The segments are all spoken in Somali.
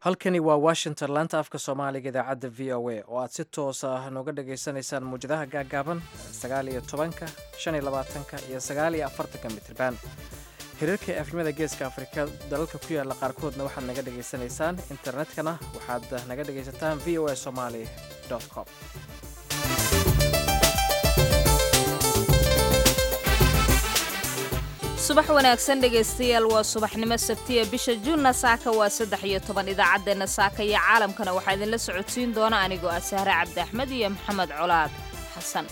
halkani waa washington laanta afka soomaaliga idaacadda v o a oo aad si toos ah nooga dhagaysanaysaan muwjadaha gaaggaaban sagaal iyo tobanka shan iyo labaatanka iyo sagaal iyo afartanka mitriban xiriirka efnimada geeska afrika dalalka ku yaala qaarkoodna waxaad naga dhagaysanaysaan internetkana waxaad naga dhagaysataan v o a somaly com subax wanaagsan dhegaystayaal waa subaxnimo sabtiya bisha juunna saaka waa saddex iyo toban idaacaddeenna saaka iyo caalamkana waxaa idinla socodsiin doona anigoo ah sahre cabdi axmed iyo maxamed colaad xasan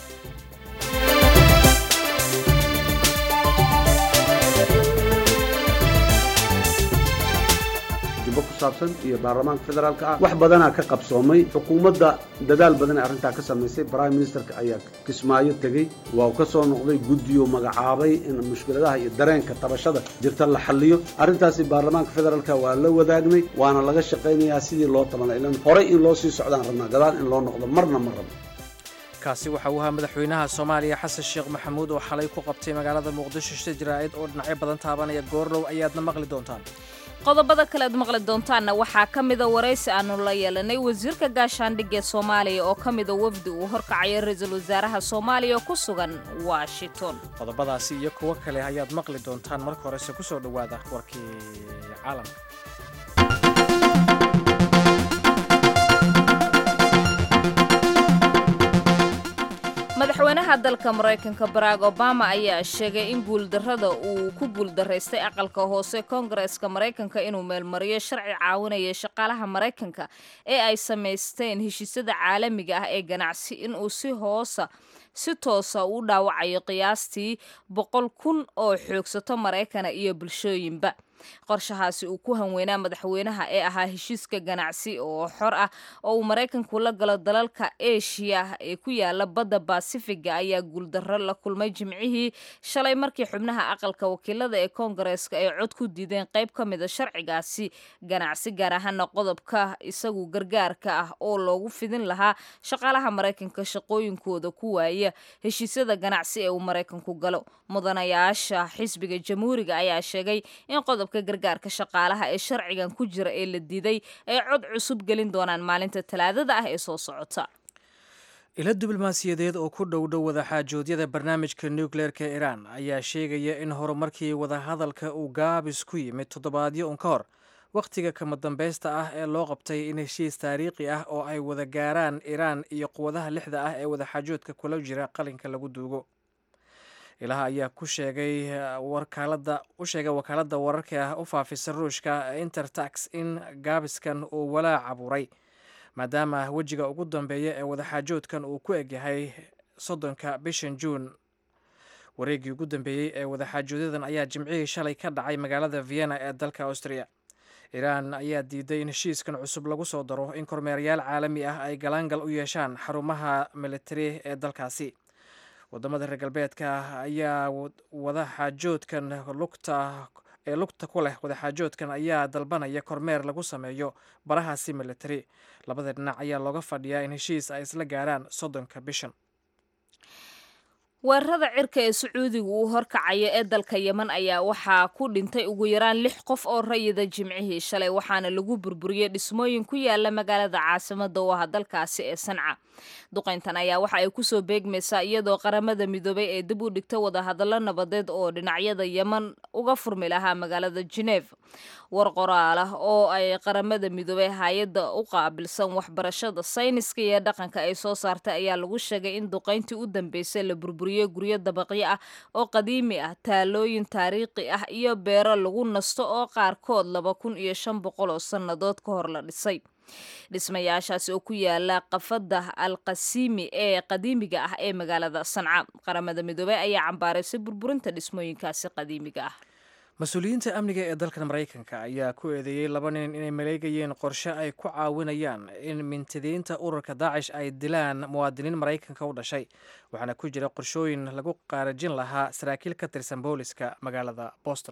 jubbo ku saabsan iyo baarlamaanka federaalka ah wax badanaa ka qabsoomay xukuumadda dadaal badan ee arrintaa ka samaysay prime ministerka ayaa kismaayo tegey waa ka soo noqday guddiyo magacaabay in mushkiladaha iyo dareenka tabashada jirta la xalliyo arrintaasi baarlamaanka federaalka waa la wadaagnay waana laga shaqaynayaa sidii loo tabanla ilan horey in loo sii socdaan rabnaa gadaal in loo noqdo marna ma rabno kaasi waxa uu ahaa madaxweynaha soomaaliya xasan sheekh maxamuud oo xalay ku qabtay magaalada muqdisho shir jaraa'id oo dhinacyo badan taabanaya goorlow ayaadna maqli doontaan qodobada kale aad maqli doontaanna waxaa ka mida waraysi aanu la yeelanay wasiirka gaashaandhig ee soomaaliya oo ka mida wafdi uu horkacayo ra-iisul wasaaraha soomaaliya oo ku sugan washington qodobadaasi iyo kuwo kale ayaad maqli doontaan marka horese ku soo dhowaada warkii caalamka madaxweynaha dalka maraykanka barack obama ayaa sheegay in guuldarrada uu ku guuldaraystay aqalka hoose koongareeska maraykanka inuu meelmariyo sharci caawinaya shaqaalaha maraykanka ee ay samaysteen heshiisyada caalamiga ah ee ganacsi inuu si hoosa si toosa u dhaawacayo qiyaastii boqol kun oo xoogsato maraykana iyo bulshooyinba qorshahaasi uu ku hanweynaa madaxweynaha ee ahaa heshiiska ganacsi oo xor ah oo uu maraykanku la galo dalalka eshiya ee ku yaala badda basifiga ayaa guuldarro la kulmay jimcihii shalay markii xubnaha aqalka wakiilada ee koongareeska ay cod ku diideen qayb ka mida sharcigaasi ganacsi gaar ahaana qodobka isagu gargaarka ah oo loogu fidin lahaa shaqaalaha maraykanka shaqooyinkooda ku waaya heshiisyada ganacsi ee uu maraykanku galo mudanayaasha xisbiga jamhuuriga ayaa sheegay in qodob gargaarka shaqaalaha ee sharcigan ku jira ee la diiday ay cod cusub gelin doonaan maalinta talaadada ah ee soo socota ilo diblomaasiyadeed oo ku dhow dhow wadaxaajoodyada barnaamijka nukleerka iiraan ayaa sheegaya in horumarkii wadahadalka uu gaabis ku yimid toddobaadyo un ka hor wakhtiga kama dambaysta ah ee loo qabtay in heshiis taariikhi ah oo ay wada gaaraan iiraan iyo quwadaha lixda ah ee wadaxaajoodka kula jira qalinka lagu duugo ilaha ayaa ku sheegay wakaalada u sheegay wakaaladda wararka u faafisa ruushka intertax in gaabiskan uu walaac abuuray maadaama wejiga ugu dambeeya ee wadaxaajoodkan uu ku egyahay soddonka bishan juun wareeggii ugu dambeeyey ee wadaxaajoodadan ayaa jimcihii shalay ka dhacay magaalada vienna ee dalka austria iiraan ayaa diiday in heshiiskan cusub lagu soo daro in kormeerayaal caalami ah ay galaangal u yeeshaan xarumaha militari ee dalkaasi wadamada reer galbeedka ayaa wadaxaajoodkan lugta ee lugta ku leh wadaxaajoodkan ayaa dalbanaya kormeer lagu sameeyo barahaasi militari labada dhinac ayaa looga fadhiyaa in heshiis ay isla gaaraan soddonka bishan weerarada cirka ee sacuudiga uu horkacayo ee dalka yeman ayaa waxaa ku dhintay ugu yaraan lix qof oo rayida jimcihii shalay waxaana lagu burburiyey dhismooyin ku yaala magaalada caasimada oo ah dalkaasi ee sanca duqayntan ayaa waxa ay kusoo beegmaysaa iyadoo qaramada midoobay ee dib u dhigta wadahadallo nabadeed oo dhinacyada yeman uga furmi lahaa magaalada geneef war qoraal ah oo ay qaramada midoobay hay-adda u qaabilsan waxbarashada sayniska iyo dhaqanka ay soo saartay ayaa lagu sheegay in duqayntii u dambeysay la burburiyo guryo dabaqyo ah oo qadiimi ah taalooyin taariikhi ah iyo beero lagu nasto oo qaarkood laba kun iyo shan boqol oo sannadood ka hor la dhisay dhismayaashaasi oo ku yaala qafada alqasiimi ee qadiimiga ah ee magaalada sanca qaramada midoobey ayaa cambaaraysay burburinta dhismooyinkaasi qadiimiga ah mas-uuliyiinta amniga ee dalkan maraykanka ayaa ku eedeeyey laba nin inay maleegayeen qorshe ay ku caawinayaan in mintidiinta ururka daacish ay dilaan muwaadiniin maraykanka u dhashay waxaana ku jira qorshooyin lagu qaarajin lahaa saraakiil ka tirsan booliska magaalada boston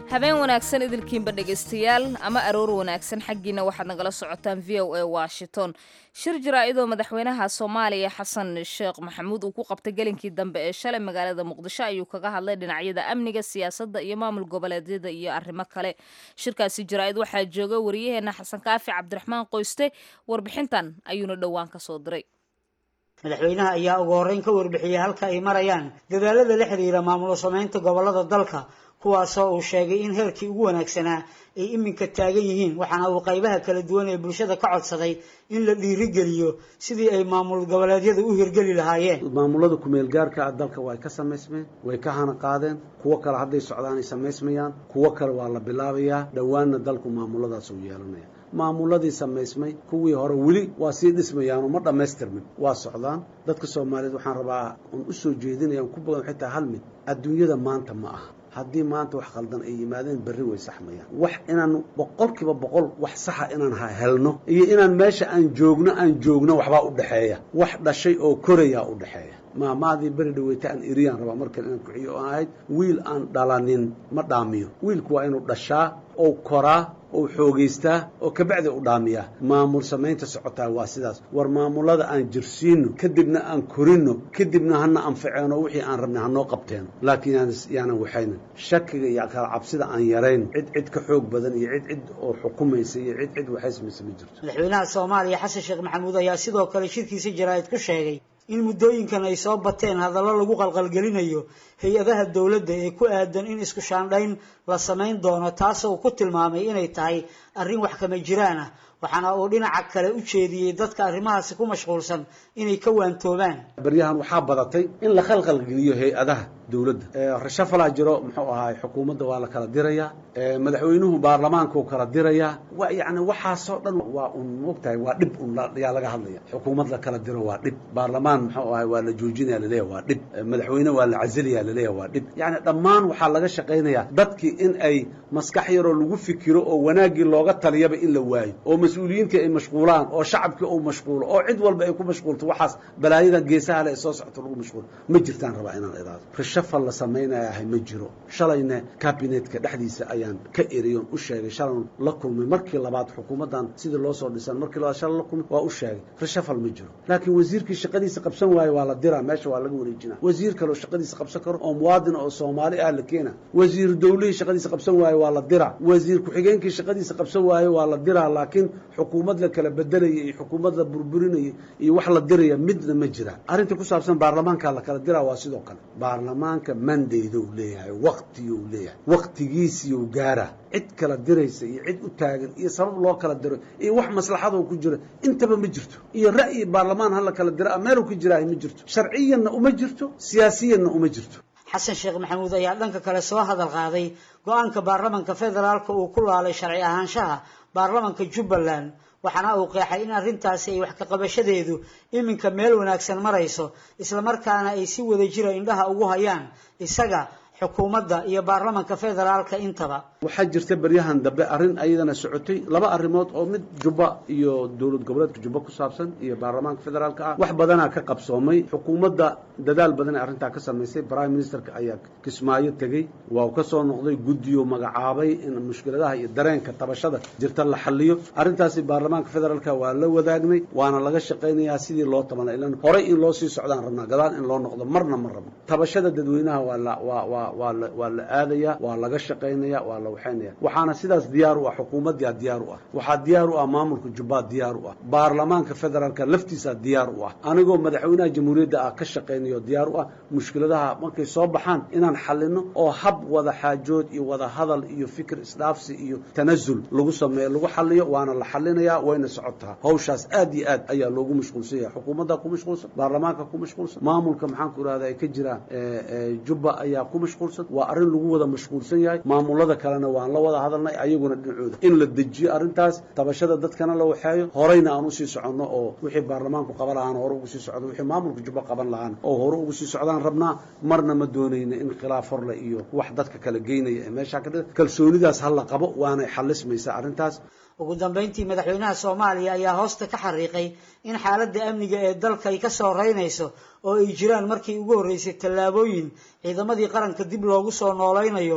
habeen wanaagsan idilkiinba dhegaystayaal ama aroor wanaagsan xaggiina waxaad nagala socotaan v o a washington shir jaraa'idoo madaxweynaha soomaaliya xasan sheekh maxamuud uu ku qabtay gelinkii dambe ee shalay magaalada muqdisho ayuu kaga hadlay dhinacyada amniga siyaasadda iyo maamul goboleedyada iyo arrimo kale shirkaasi jaraa'id waxaa jooga wariyaheena xasan kaafi cabdiraxmaan qoyste warbixintan ayuuna dhowaan ka soo diray madaxweynaha ayaa ugu horreyn ka warbixiyey halka ay marayaan dadaalada la xiriira maamulo samaynta gobolada dalka kuwaasoo uu sheegay in heerkii ugu wanaagsanaa ay iminka taagan yihiin waxaana uu qaybaha kala duwan ee bulshada ka codsaday in la dhiirigeliyo sidii ay maamul goboleedyadu u hirgeli lahaayeen maamulada kumeel gaarka ah dalka way ka samaysmeen way ka hana qaadeen kuwo kale hadday socdaan ay samaysmayaan kuwo kale waa la bilaabayaa dhowaanna dalku maamuladaas uu yeelanaya maamuladii samaysmay kuwii hore weli waa sii dhismayaanoo ma dhammaystirmin waa socdaan dadka soomaaliyeed waxaan rabaa un u soo jeedinaya ku badan waxay tahay hal mid adduunyada maanta ma aha haddii maanta wax khaldan ay yimaadeen berri way saxmayaan wax inaan boqolkiiba boqol wax saxa inaan ha helno iyo inaan meesha aan joogno aan joogno waxbaa u dhexeeya wax dhashay oo korayaa u dhexeeya maamaadii beri dhaweyta aan eriyaan rabaa markale inaan kuxiyo oo ahayd wiil aan dhalanin ma dhaamiyo wiilku waa inuu dhashaa ou koraa ou xoogaystaa oo kabacdi u dhaamiyaa maamul samaynta socotaa waa sidaas war maamulada aan jirsiino kadibna aan korino kadibna hana anfaceeno wixii aan rabnay hanoo qabteeno laakiin yaanan waxaynan shakiga iyo kala cabsida aan yarayn cid cid ka xoog badan iyo cid cid oo xukumaysa iyo cid cid waxaysmaysa ma jirto madaxweynaha soomaaliya xasan sheekh maxamuud ayaa sidoo kale shirkiisa jaraa'id ku sheegay in muddooyinkan ay soo bateen hadallo lagu qalqalgelinayo hay-adaha dowladda ee ku aadan in isku shaandhayn la samayn doono taasoo ku tilmaamay inay tahay arrin wax kama jiraan ah waxaana uu dhinaca kale u jeediyey dadka arrimahaasi ku mashquulsan inay ka waantoobaan baryahan waxaa badatay in la khalqalgeliyo hay-adaha dowladda rashafalaa jiro muxuu ahaay xukuumadda waa la kala dirayaa madaxweynuhu baarlamaankuu kala dirayaa wa yacni waxaasoo dhan waa un mogtahay waa dhib un yaa laga hadlaya xukuumad la kala diro waa dhib baarlamaan muxuu ahay waa la joojinaya laleeyahy waa dhib madaxweyne waa la casilaya laleeyahy waa dhib yacni dhammaan waxaa laga shaqaynayaa dadkii in ay maskax yaroo lagu fikiro oo wanaaggii looga taliyaba in la waayo oo mas-uuliyiintii ay mashquulaan oo shacabkii uu mashquulo oo cid walba ay ku mashquulto waxaas balaayadan geesaha le ee soo socto lagu mashquulo ma jirtaan rabaa inaan idaado rashafal la samaynayahay ma jiro shalayna kabinetka dhexdiisa ayaan ka eriyon u sheegay shalan la kulmay markii labaad xukuumaddan sidii loo soo dhisan markii labaad shalay la kulmay waa u sheegay rashafal ma jiro laakiin wasiirkii shaqadiisa qabsan waayo waa la diraa meesha waa laga wareejina wasiir kaleo shaqadiisa qabsan karo oo muwaadin oo soomaali ah la keena wasiir dawlihii shaqadiisa qabsan waayo waa la diraa wasiir ku-xigeenkii shaqadiisa qabsan waayo waa la diraa laakiin xukuumad la kala bedelaya iyo xukuumad la burburinaya iyo wax la diraya midna ma jira arrinta ku saabsan baarlamaanka la kala diraa waa sidoo kale baarlamaanka mandayda uu leeyahay waktiga uu leeyahay waktigiisiiu gaara cid kala diraysa iyo cid u taagan iyo sabab loo kala diro iyo wax maslaxadoo ku jira intaba ma jirto iyo ra'yi baarlamaan ha la kala dira meeluu ka jiraahay ma jirto sharciyanna uma jirto siyaasiyanna uma jirto xasan sheekh maxamuud ayaa dhanka kale soo hadal qaaday go-aanka baarlamanka federaalka uu ku laalay sharci ahaanshaha baarlamanka jubbaland waxaana uu qeexay in arrintaasi ay wax ka qabashadeedu iminka meel wanaagsan marayso islamarkaana ay si wada jira indhaha ugu hayaan isaga xukuumadda iyo baarlamanka federaalka intaba waxaa jirta beryahan dambe arrin ayadana socotay laba arrimood oo mid jubba iyo dowlad goboleedka jubba ku saabsan iyo baarlamaanka federaalka ah wax badanaa ka qabsoomay xukuumadda dadaal badan ee arrintaa ka samaysay prime ministerka ayaa kismaayo tegey waa uu ka soo noqday guddiyo magacaabay in mushkiladaha iyo dareenka tabashada jirta la xaliyo arrintaasi baarlamaanka federaalka waa la wadaagnay waana laga shaqaynayaa sidii loo tabanay ilan horay in loo sii socdaan rabnaa gadaal in loo noqdo marna ma rabno tabashada dadweynaha waa la waa waa waa la waa la aadaya waa laga shaqaynaya waa la waxaynaya waxaana sidaas diyaar u ah xukuumaddaa diyaar u ah waxaa diyaar u ah maamulka jubbaa diyaar u ah baarlamaanka federaalka laftiisaa diyaar u ah anigoo madaxweynaha jamhuuriyadda ah ka shaqaynayo diyaar u ah mushkiladaha markay soo baxaan inaan xalino oo hab wada xaajood iyo wada hadal iyo fikir isdhaafsi iyo tanasul lagu sameeyo lagu xaliyo waana la xalinayaa wayna socotaa hawshaas aad iyo aad ayaa loogu mashquulsan yahay xukuumaddaa ku mashquulsan baarlamaanka ku mashquulsan maamulka maxaan ku irahda ay ka jiraan jubba ayaa ku mashquulsan waa arrin lagu wada mashquulsan yahay maamulada kalena waan la wada hadalnay ayaguna dhinacooda in la dejiyo arrintaas tabashada dadkana la waxeeyo horeyna aan usii soconno oo wixii baarlamaanku qaban lahaan hore ugu sii socdo wixii maamulka jubba qaban lahaan oo hore ugu sii socdaan rabnaa marna ma doonayna in khilaaf horle iyo wax dadka kala geynaya ee meeshaa ka dhida kalsoonidaas ha la qabo waanay xalismaysaa arrintaas ugu dambeyntii madaxweynaha soomaaliya ayaa hoosta ka xariiqay in xaaladda amniga ee dalka ay ka soo reynayso oo ay jiraan markii ugu horreysay tallaabooyin ciidamadii qaranka dib loogu soo noolaynayo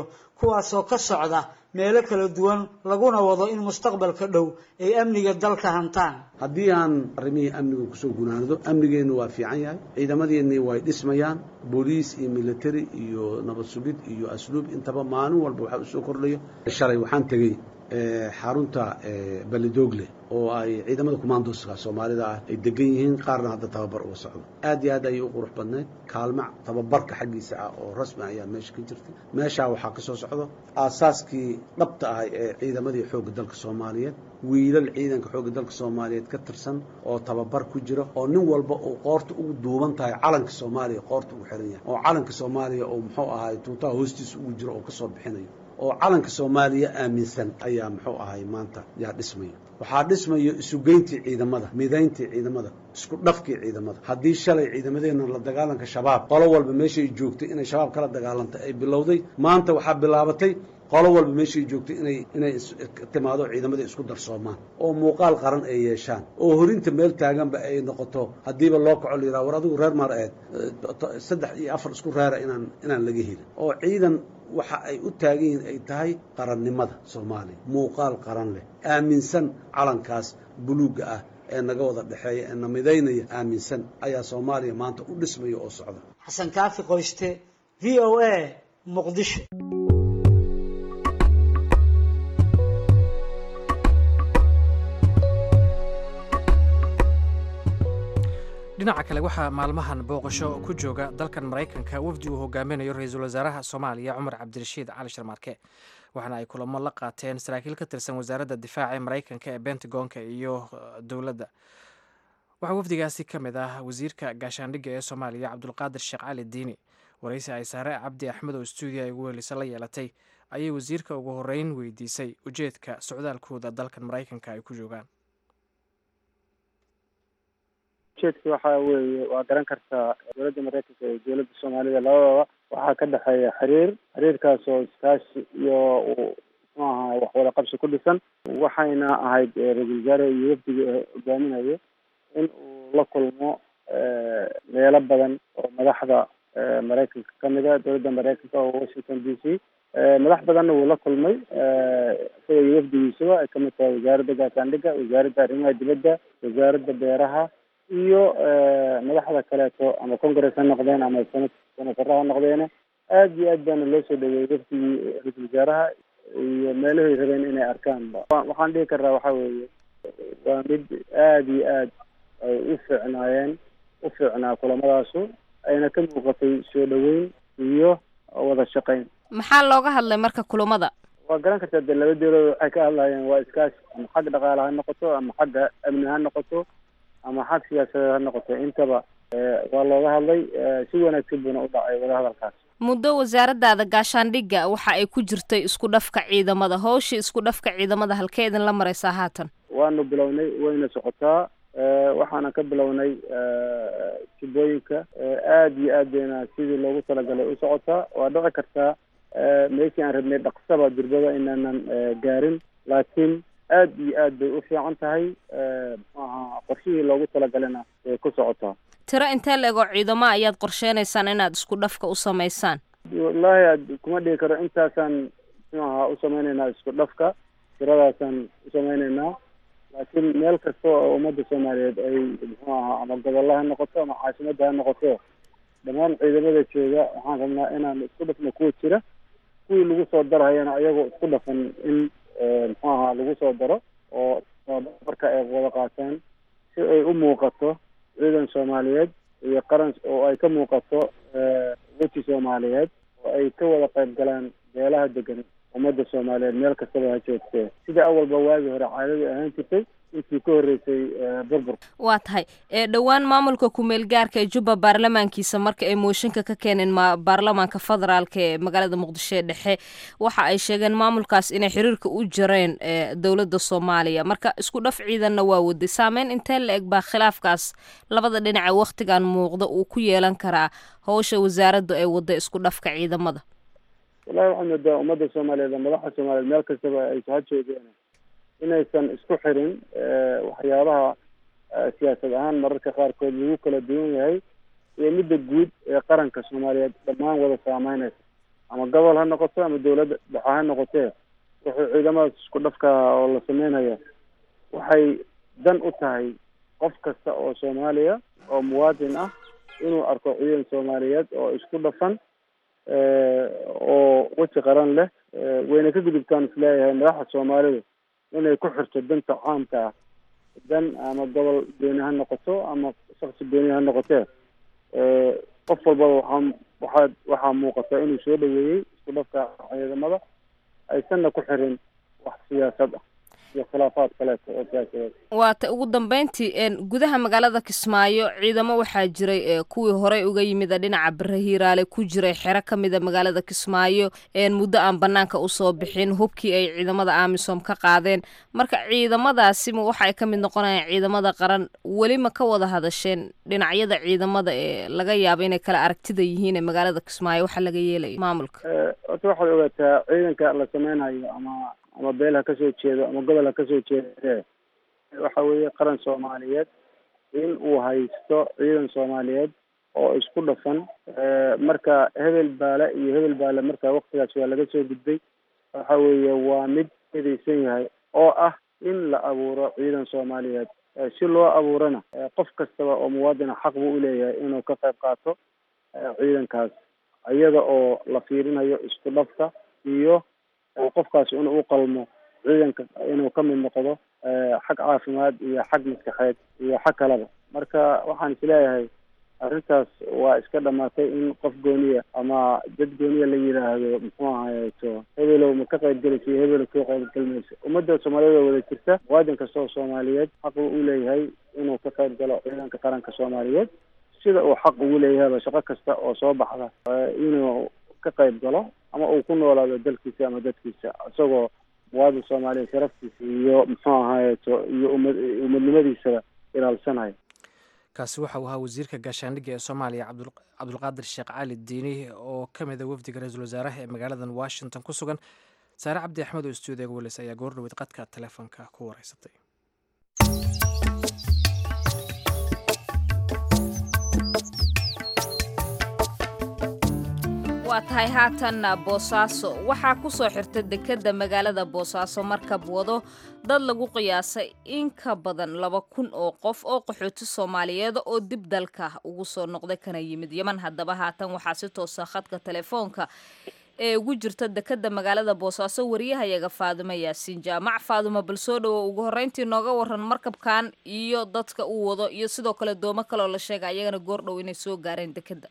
kuwaasoo ka socda meelo kala duwan laguna wado in mustaqbalka dhow ay amniga dalka hantaan haddii aan arrimihii amniga kusoo gunaanado amnigeennu waa fiican yahay ciidamadeennii way dhismayaan booliis iyo military iyo nabad sugid iyo asluub intaba maalin walba waxaa usoo kordhaya shalay waxaan tegey xarunta balidoogle oo ay ciidamada commandoska soomaalida ah ay degan yihiin qaarna hadda tababar uga socdo aad iyo aad ayay u qurux badnayd kaalmac tababarka xaggiisa ah oo rasmi ayaa meesha ka jirtay meeshaa waxaa ka soo socdo aasaaskii dhabta ahay ee ciidamadii xoogga dalka soomaaliyeed wiilal ciidanka xoogga dalka soomaaliyeed ka tirsan oo tababar ku jira oo nin walba uu qoorta ugu duuban tahay calanka soomaaliya qoorta ugu xiran yahay oo calanka soomaaliya oo muxuu ahay tuutaha hoostiisa ugu jiro oo kasoo bixinayo oo calanka soomaaliya aaminsan ayaa muxuu ahay maanta yaa dhismaya waxaa dhismayo isugeyntii ciidamada midayntii ciidamada isku dhafkii ciidamada haddii shalay ciidamadeenna la dagaalanka shabaab qolo walba meeshay joogtay inay shabaab kala dagaalantay ay bilowday maanta waxaa bilaabatay qolo walba meeshay joogtay inay inay timaado ciidamada isku darsoomaan oo muuqaal qaran ay yeeshaan oo horinta meel taaganba ay noqoto haddiiba loo kaco la yidhaha war adigu reer maar aheed saddex iyo afar isku reera inaan inaan laga helin oo ciidan waxa ay u taagan yihiin ay tahay qarannimada soomaaliya muuqaal qaran leh aaminsan calankaas buluugga ah ee naga wada dhexeeya ee na midaynaya aaminsan ayaa soomaaliya maanta u dhismaya oo socda xasan kaafi qoyste v o a muqdisho dhinaca kale waxaa maalmahan booqasho ku jooga dalkan maraykanka wafdi uu hogaaminayo ra-iisul wasaaraha soomaaliya cumar cabdirashiid cali sharmaarke waxaana ay kulamo la qaateen saraakiil ka tirsan wasaaradda difaaca ee maraykanka ee bentagonka iyo dowladda waxaa wafdigaasi ka mid ah wasiirka gaashaandhigga ee soomaaliya cabdulqaadir sheekh cali diini waraysi ay saare cabdi axmed oo stuudiya ay ugu helisa la yeelatay ayay wasiirka ugu horeyn weydiisay ujeedka socdaalkooda dalkan maraykanka ay ku joogaan ujeedka waxa weeye waa garan kartaa dowladda maraykanka iyo dowladda soomaalida labadaba waxaa ka dhexeeya xiriir xiriirkaas oo iskaashi iyo uu muxuu ahaa wax wada qabsi ku dhisan waxayna ahayd ra-isul wasaare iyo wafdiga hogaaminayo in uu la kulmo meelo badan oo madaxda maraykanka kamid a dowladda maraykanka oo washington d c madax badanna wuu la kulmay isaga iyo wafdigiisaba ay kamid tahay wasaaradda gaashaandhigga wasaaradda arrimaha dibadda wasaaradda beeraha iyo madaxda kaleeto ama congress ha noqdeen ama senatara ha noqdeene aad iyo aad baana loo soo dhaweeyey wafdigii ra-isul wasaaraha iyo meelahay rabeen inay arkaanba waxaan dhihi karnaa waxa weeye waa mid aad iyo aad ay u fiicnaayeen u fiicnaa kulamadaasu ayna ka muuqatay soo dhaweyn iyo wada shaqayn maxaa looga hadlay marka kulamada waa garan kartaa dee laba dowladood waxay ka hadlayeen waa iskaashi ama xag dhaqaale ha noqoto ama xagga amni ha noqoto ama xag siyaasadeed ha noqoto intaba waa looga hadlay si wanaagsan buuna u dhacay wadahadalkaas muddo wasaaradaada gaashaandhigga waxa ay ku jirtay isku dhafka ciidamada howsha isku dhafka ciidamada halkee idin la maraysaa haatan waanu bilownay wayna socotaa waxaana ka bilownay tubooyinka aad iyo aad bayna sidii loogu talagalay u socotaa waa dhici kartaa meeshii aan rabnay dhaqsaba durbada inaanan gaarin laakiin aad iyo aad bay u fiican tahay muxuu ahaa qorshihii loogu talagalena way ku socotaa tiro intee la ego ciidamo ayaad qorsheynaysaan inaad isku dhafka u samaysaan wallaahi ad kuma dhigi karo intaasaan muxuu ahaa u sameyneynaa isku dhafka tiradaasaan u sameyneynaa laakiin meel kasta oo ummadda soomaaliyeed ay muxuu ahaa ama gobolla ha noqoto ama caasimadda ha noqoto dhammaan ciidamada jooga waxaan rabnaa inaan isku dhafno kuwa jira kuwii lagu soo darhayana ayagoo isku dhafan in muxuu ahaa lagu soo daro oo marka ay wada qaataan si ay u muuqato ciidan soomaaliyeed iyo qaran oo ay ka muuqato weji soomaaliyeed oo ay ka wada qayb galaan beelaha degan ummadda soomaaliyeed meel kastaba ha joogtee sida awalba waagii hore caadadii ahaan jirtay intii ka horreysay burbur waa tahay dhowaan maamulka ku-meel gaarka ee jubba baarlamaankiisa marka ay mooshinka ka keeneen ma baarlamaanka federaalka ee magaalada muqdisho ee dhexe waxa ay sheegeen maamulkaas inay xiriirka u jareen dowladda soomaaliya marka isku dhaf ciidanna waa waday saameyn intee la eg baa khilaafkaas labada dhinace wakhtigan muuqda uu ku yeelan karaa howsha wasaaraddu ay wadda isku dhafka ciidamada wallahi waxaad moodaa ummadda soomaaliyeed madaxda soomaaliyeed meel kastaba ay ha joogeen inaysan isku xirin waxyaabaha siyaasad ahaan mararka qaarkood lagu kala duwan yahay iyo midda guud ee qaranka soomaaliyeed dhammaan wada saameynaysa ama gobol ha noqoto ama dawladda dhexe ha noqotee wuxuu ciidamadaas isku dhafka oo la sameynaya waxay dan u tahay qof kasta oo soomaaliya oo muwaadin ah inuu arko ciidan soomaaliyeed oo isku dhafan oo weji qaran leh wayna ka gudubtaan isleeyahay madaxda soomaalidu inay ku xirto danta caamka ah dan ama gobol beeni ha noqoto ama shaksi beeni ha noqotee qof walbaba waxaa waxaa waxaa muuqata inuu soo dhaweeyey isku dhafka ciidamada aysanna ku xirin wax siyaasad ah iyo khilaafaad kaleeto oo siyaasadeed waata ugu dambeyntii gudaha magaalada kismaayo ciidamo waxaa jiray kuwii horey uga yimida dhinaca bere hiiraale ku jiray xero ka mida magaalada kismaayo muddo aan banaanka usoo bixin hubkii ay ciidamada amisom ka qaadeen marka ciidamadaasi ma waxa ay ka mid noqonayaan ciidamada qaran weli ma ka wada hadasheen dhinacyada ciidamada ee laga yaabo inay kala aragtida yihiin ee magaalada kismaayo waxa laga yeelaya maamulka horta waxaad ogaataa ciidanka la sameynayo ama ama beel ha kasoo jeedo ama gobol ha kasoo jeedee waxa weeye qaran soomaaliyeed in uu haysto ciidan soomaaliyeed oo isku dhafan marka hebel baale iyo hebel baale marka waktigaas waa laga soo gudbay waxa weeye waa mid midaysan yahay oo ah in la abuuro ciidan soomaaliyeed si loo abuurana qof kastaba oo muwaadina xaq buu uleeyahay inuu ka qayb qaato ciidankaas iyada oo la fiirinayo isku dhafka iyo qofkaas inuu u qalmo ciidanka inuu ka mid noqdo xag caafimaad iyo xag maskaxeed iyo xag kaleba marka waxaan isleeyahay arrintaas waa iska dhamaatay in qof gooniya ama dad gooniya la yidhaahdo muxuu ahayeto hebelow ma ka qaybgelaysa iyo hebelow ka qaybgelmaysa ummadda soomaaliyeed oo wada jirta muwaadin kasta oo soomaaliyeed xaq uu u leeyahay inuu ka qayb galo ciidanka qaranka soomaaliyeed sida uu xaq ugu leeyahayba shaqo kasta oo soo baxda inuu ka qayb galo ama uu ku noolaado dalkiisa ama dadkiisa isagoo muwaadin soomaaliya sharaftiisa iyo muxuu ahayeto iyo umad umadnimadiisaba ilaalsanayo kaasi waxa uu ahaa wasiirka gaashaandhigga ee soomaaliya cabdulqaadir sheekh cali diini oo ka mida wafdiga ra-iisul wasaaraha ee magaaladan washington ku sugan saare cabdi axmed oo stuudiyaga welis ayaa goor dhaweyd qadka telefoonka ku wareysatay waa tahay haatanna boosaaso waxaa ku soo xirta dekedda magaalada boosaaso markab wado dad lagu qiyaasay in ka badan laba kun oo qof oo qaxooti soomaaliyeed oo dib dalka ugu soo noqday kana yimid yeman haddaba haatan waxaa si toosa khadka telefoonka ee ugu jirta dekedda magaalada boosaaso wariyahayaga faadumo yaasiin jaamac faadumo bal soo dhowo ugu horreyntii nooga waran markabkan iyo dadka uu wado iyo sidoo kale doomo kaleoo la sheega ayagana goordhow inay soo gaareen dekedda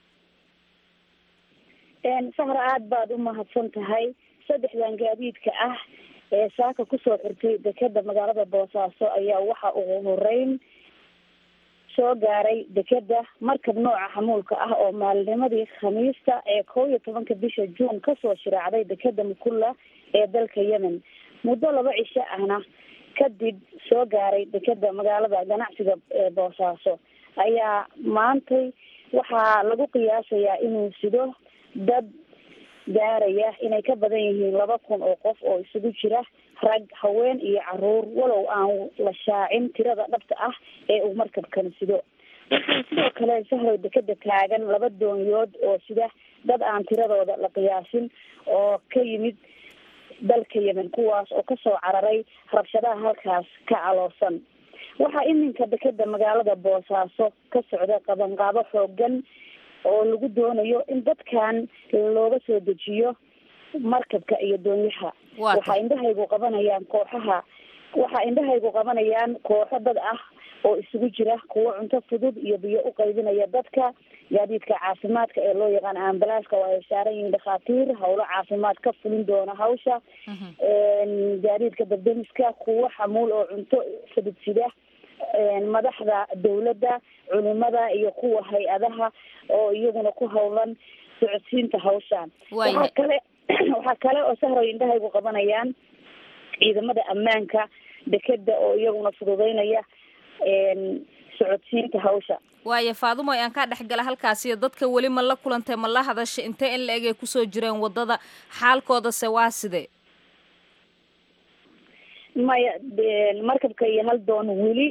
sahra aada baad u mahadsan tahay saddexdan gaadiidka ah ee saaka kusoo xirtay dekeda magaalada boosaaso ayaa waxa ugu horeyn soo gaaray dekeda markab nooca xamuulka ah oo maalinimadii khamiista ee kow iyo tobanka bisha juun kasoo shiraacday dekeda mukulla ee dalka yemen muddo laba cisho ahna kadib soo gaaray dekeda magaalada ganacsiga ee boosaaso ayaa maantay waxaa lagu qiyaasayaa inuu sido dad gaaraya inay ka badan yihiin laba kun oo qof oo isugu jira rag haween iyo caruur walow aan la shaacin tirada dhabta ah ee uu markabkan sido waxaa sidoo kale sahrow dekeda taagan laba doonyood oo sida dad aan tiradooda la qiyaasin oo ka yimid dalka yemen kuwaas oo kasoo cararay rabshadaha halkaas ka caloosan waxaa iminka dekeda magaalada boosaaso ka socda qabanqaabo xoogan oo lagu doonayo in dadkan looga soo dejiyo markabka iyo doonyaha waxaa indhahaygu qabanayaan kooxaha waxaa indhahaygu qabanayaan kooxo dad ah oo isugu jira kuwo cunto fudud iyo biyo u qaybinaya dadka gaadiidka caafimaadka ee loo yaqaan ambalaaska oo ay saaran yihiin dhakhaatiir howlo caafimaad ka fulin doona hawsha gaadiidka dabdemiska kuwo xamuul oo cunto fudud-sida madaxda dawladda culimada iyo kuwa hay-adaha oo iyaguna ku howlan socodsiinta hawshan waxaa kale waxaa kale oo sahroy indhahaygu qabanayaan ciidamada ammaanka dekeda oo iyaguna fududeynaya socodsiinta hawsha waayo faadumo aan kaa dhexgala halkaasiyo dadka weli ma la kulantay ma la hadashay intee in la eg ay kusoo jireen wadada xaalkoodase waa sidee maya markabka iyo hal doon weli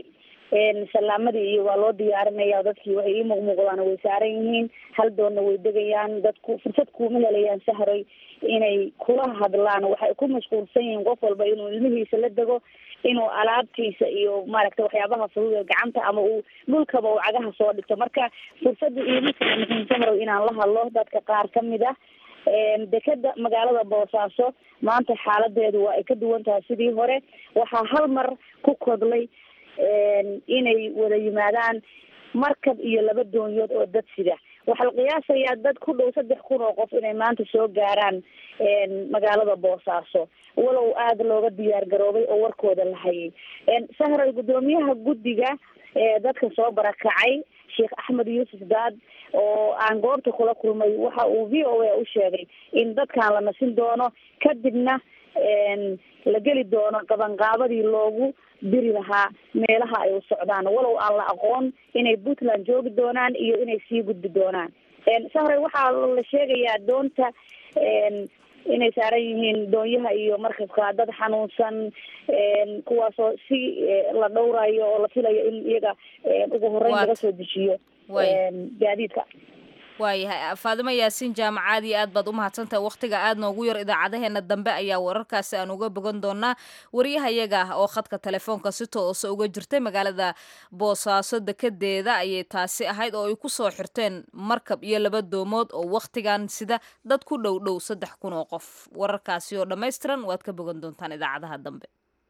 salaamadii iyo waa loo diyaarinaya dadkii waxay ii muuqmuuqdaan way saaran yihiin hal doonna way degayaan dadku fursad kuuma helayaan sahray inay kula hadlaan waxay ku mashquulsan yihiin qof walba inuu ilmihiisa la dego inuu alaabtiisa iyo maaragtay waxyaabaha fudud ee gacanta ama uu dhulkaba uu cagaha soo dhigto marka fursadda iima kala muhiim sahrow inaan la hadlo dadka qaar kamid ah dekeda magaalada boosaaso maanta xaaladeedu waa ay ka duwan tahay sidii hore waxaa hal mar ku kodlay inay wada yimaadaan markab iyo laba doonyood oo dad sida waxaa la qiyaasayaa dad ku dhow saddex kun oo qof inay maanta soo gaaraan magaalada boosaaso walow aada looga diyaar garoobay oo warkooda la hayay sahray guddoomiyaha guddiga dadka soo barakacay sheekh axmed yuusuf daad oo aan goobta kula kulmay waxa uu v o a u sheegay in dadkan la nasin doono kadibna la geli doono qabanqaabadii loogu diri lahaa meelaha ay u socdaan walow aan la aqoon inay puntland joogi doonaan iyo inay sii gudbi doonaan sahray waxaa la sheegayaa doonta inay saaran yihiin doonyaha iyo markabka dad xanuunsan kuwaasoo si la dhowrayo oo la filayo in iyaga ugu horeyn laga soo dejiyo gaadiidka waayahay faadimo yaasiin jaamacaad iyo aad baad u mahadsantahay wakhtiga aad noogu yar idaacadaheena dambe ayaa wararkaasi aan uga bogan doonaa wariyahayaga ah oo khadka telefoonka si toose uga jirtay magaalada boosaaso dekedeeda ayay taasi ahayd oo ay ku soo xirteen markab iyo laba doomood oo wakhtigan sida dad ku dhow dhow saddex kun oo qof wararkaasi oo dhammaystiran waad ka bogan doontaan idaacadaha dambe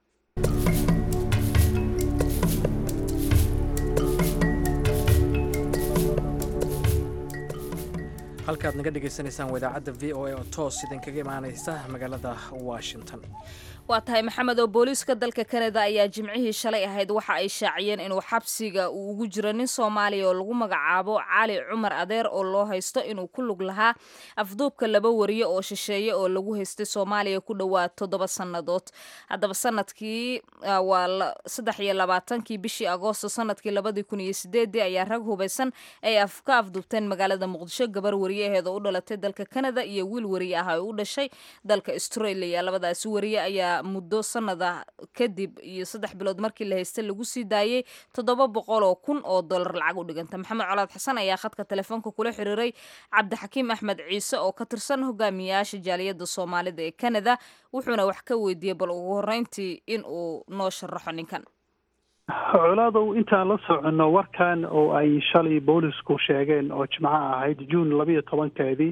halkaad naga dhagaysanaysaan waa idaacadda v o a oo toos idinkaga imaanaysa magaalada washington waa tahay maxamed oo booliiska dalka kanada ayaa jimcihii shalay ahayd waxa ay shaaciyeen inuu xabsiga uu ugu jiro nin soomaaliya oo lagu magacaabo cali cumar adeer oo loo haysto inuu ku lug lahaa afduubka laba wariye oo shisheeye oo lagu haystay soomaaliya ku dhowaad toddoba sannadood haddaba sanadkii waa saddex iyo labaatankii bishii agoosto sanadkii labadii kun iyo sideedii ayaa rag hubaysan ay ka afduubteen magaalada muqdisho gabar wariyaheeda u dhalatay dalka kanada iyo wiil wariye ah oo u dhashay dalka australia labadaasi wariye ayaa muddo sanada kadib iyo saddex bilood markii la haystay lagu sii daayey toddoba boqol oo kun oo dollar lacag u dhiganta maxamed colaad xasan ayaa khadka telefoonka kula xiriiray cabdixakiim axmed ciise oo ka tirsan hogaamiyayaasha jaaliyadda soomaalida ee canada wuxuuna wax ka weydiiyey bal ugu horreyntii in uu noo sharaxo ninkan colaadow intaan la soconno warkan oo ay shalay boolisku sheegeen oo jimco ahayd juun labayo tobankeedii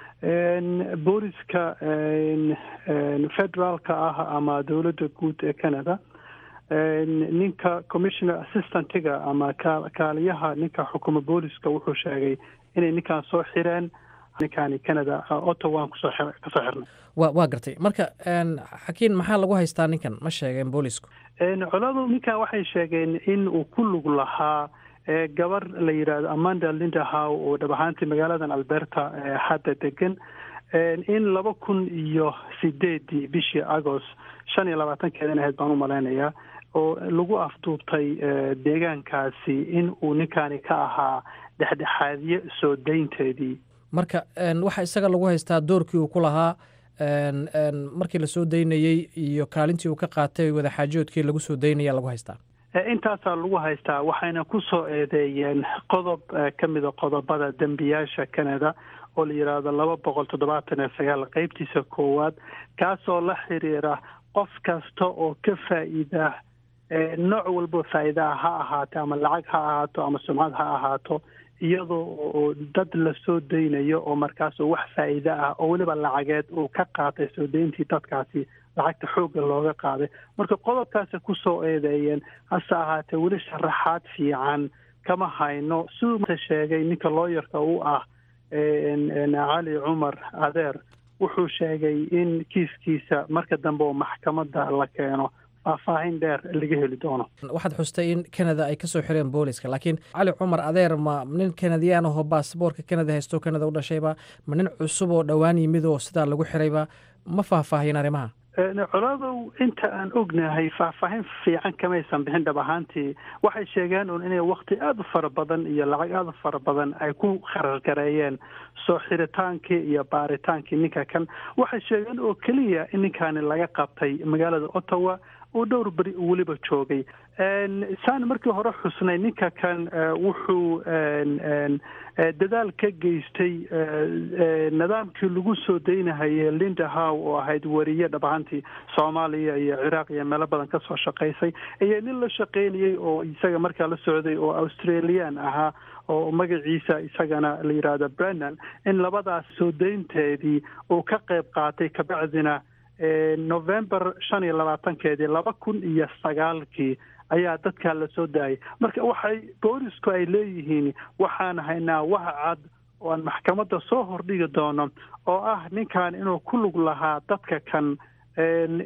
booliska federaalka ah ama dowladda guud ee canada ninka commissioner assistantga ama kaaliyaha ninka xukuma booliska wuxuu sheegay inay ninkaan soo xireen ninkaani canada ottawa kusoo kasoo xirnay wa waa gartay marka xakiin maxaa lagu haystaa ninkan ma sheegeen boolisku coladu ninkan waxay sheegeen in uu ku lug lahaa gabar la yidhaahdo amanda lindahow oo dhab ahaantii magaaladan alberta hadda degan in laba kun iyo sideedii bishii agost shan iyo labaatankeedan ahayd baan u malaynayaa oo lagu afduubtay deegaankaasi in uu ninkaani ka ahaa dhexdhexaadyo soo daynteedii marka waxa isaga lagu haystaa doorkii uu ku lahaa markii lasoo daynayey iyo kaalintii uu ka qaatay wadaxaajoodkii lagu soo daynaya lagu haystaa intaasaa lagu haystaa waxayna ku soo eedeeyeen qodob ka mida qodobada dembiyaasha canada oo la yidhaahdo laba boqol toddobaatan iyo sagaal qeybtiisa koowaad kaasoo la xiriira qof kasta oo ka faa'iida nooc walba faa'iidaa ha ahaato ama lacag ha ahaato ama sumcad ha ahaato iyadoo oo dad la soo daynayo oo markaas wax faa'iide ah oo weliba lacageed uu ka qaatay soo dayntii dadkaasi lacagta xoogga looga qaaday marka qodobkaasi kusoo eedeeyeen hase ahaatee weli sharaxaad fiican kama hayno siduu sheegay ninka looyarka u ah cali cumar adeer wuxuu sheegay in kiiskiisa marka dambe oo maxkamadda la keeno faahfaahin dheer laga heli doono waxaad xustay in canada ay kasoo xireen booliska laakiin cali cumar adeer ma nin kanadiyaan ahoo baasboorka canada haysto canada u dhashayba ma nin cusub oo dhowaan yimid oo sidaa lagu xirayba ma faahfaahiyen arrimaha colaadow inta aan ognahay faahfaahin fiican kamaysan bixin dhab ahaantii waxay sheegeen un inay wakti aada u fara badan iyo lacag aada u fara badan ay ku kharargareeyeen soo xiritaankii iyo baaritaankii ninka kan waxay sheegeen oo keliya in ninkaani laga qabtay magaalada ottawa oo dhowr beri weliba joogay saan markii hore xusnay ninka kan wuxuu dadaal ka geystay nidaamkii lagu soo daynahayay linda how oo ahayd wariye dhabahantii soomaaliya iyo ciraaq iyo meelo badan kasoo shaqaysay iyo nin la shaqaynayay oo isaga markaa la socday oo australian ahaa oo magaciisa isagana la yidhaahdo brennan in labadaas soo daynteedii uu ka qayb qaatay kabacdina november shan iyo labaatankeedii laba kun iyo sagaalkii ayaa dadkaa la soo daayay marka waxay boolisku ay leeyihiin waxaan haynaa wax cad oo aan maxkamadda soo hordhigi doono oo ah ninkan inuu ku lug lahaa dadka kan in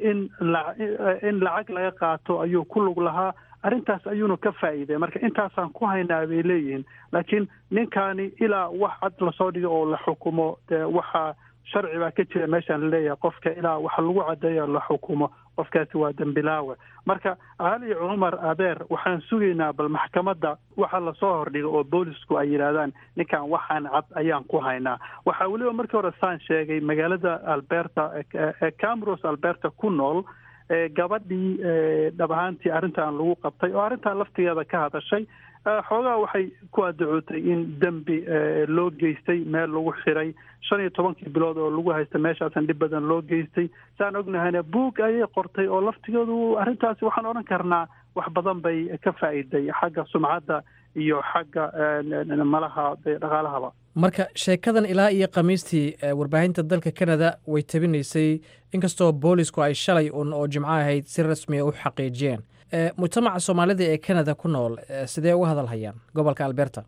in lacag laga qaato ayuu ku lug lahaa arrintaas ayuuna ka faa'iiday marka intaasaan ku haynaa bay leeyihiin laakiin ninkaani ilaa wax cad lasoo dhigo oo la xukumo dee waxaa sharci baa ka jira meeshaan laleeyahay qofka ilaa waxa lagu caddeeyo la xukumo qofkaasi waa dembilaawe marka cali cumar adeer waxaan sugaynaa bal maxkamadda waxa lasoo hordhiga oo boolisku ay yidhaahdaan ninkan waxaan cad ayaan ku haynaa waxaa weliba markii hore saan sheegay magaalada alberta ee camros alberta ku nool gabadhii dhab ahaantii arrintan lagu qabtay oo arrintan laftigeeda ka hadashay xoogaa waxay ku addacootay in dembi loo geystay meel lagu xiray shan iyo tobankii bilood oo lagu haysta meeshaasan dhib badan loo geystay saan ognahayna buug ayay qortay oo laftigeedu arrintaasi waxaan odhan karnaa wax badan bay ka faa'iiday xagga sumcadda iyo xagga malaha dhaqaalahaba marka sheekadan ilaa iyo khamiistii warbaahinta dalka canada way tabinaysay inkastoo boolisku ay shalay un oo jimco ahayd si rasmiya u xaqiijiyeen mujtamaca soomaalida ee canada ku nool sidee uga hadal hayaan gobolka alberta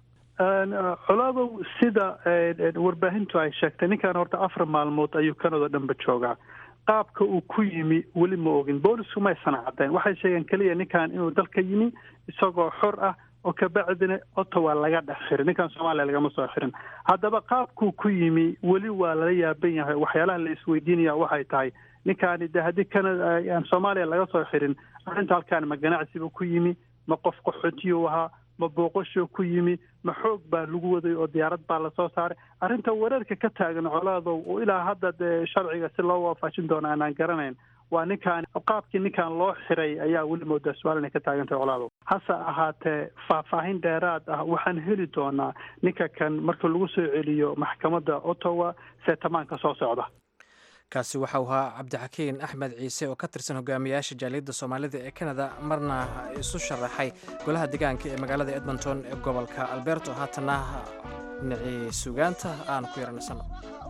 colaadow sida warbaahintu ay sheegtay ninkan horta afar maalmood ayuu canada dhanba joogaa qaabka uu ku yimi weli ma ogin boolisku maysan caddayn waxay sheegeen keliya ninkan inuu dalka yimi isagoo xor ah oo kabacdina ottawa laga dhex xirin ninkan soomaaliya lagama soo xirin haddaba qaabkuu ku yimi weli waa lala yaaban yahay waxyaalaha la isweydiinaya waxay tahay ninkaani de haddii canada aan soomaaliya laga soo xirin arrinta halkaan ma ganacsiba ku yimi ma qof qaxootiyuu ahaa ma booqashuu ku yimi ma xoog baa lagu waday oo diyaarad baa lasoo saaray arrinta wareerka ka taagan colaadow oo ilaa hadda dee sharciga si loo waafajin doono aanaan garanayn waa ninkaan qaabkii ninkan loo xiray ayaa weli moodaa su-aal inay ka taagantahay colaadow hase ahaatee faahfaahin dheeraad ah waxaan heli doonaa ninka kan marka lagu soo celiyo maxkamadda ottawa seetamaanka soo socda kaasi waxa uu ahaa cabdixakiin axmed ciise oo ka tirsan hogaamiyaasha jaaliyadda soomaalida ee canada marna isu sharaxay golaha deegaanka ee magaalada edmonton ee gobolka alberto haatanna dhinacii sugaanta aan ku yaranasano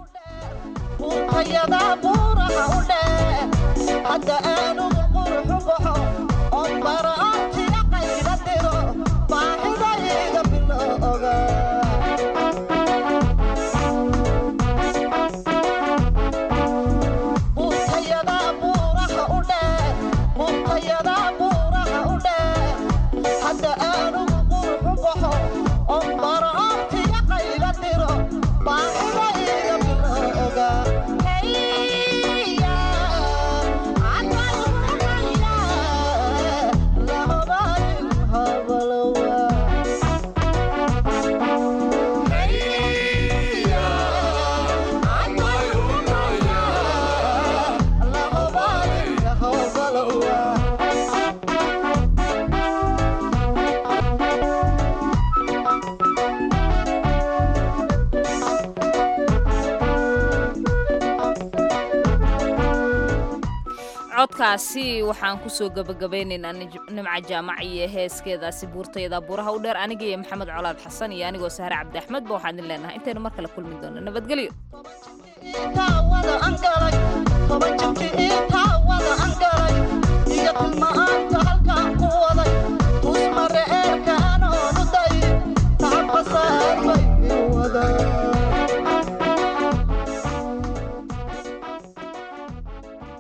codkaasi waxaan kusoo gabagabaynaynaa nimca jaamac iyo heeskeedaasi buurtayada buuraha u dheer aniga iyo maxamed colaad xasan iyo anigoo sahre cabdi axmed ba waxaan idin leenahay intaynu mar kale kulmi doono nabadgelyo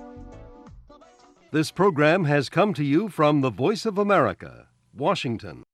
This program has come to you from the Voice of America, Washington.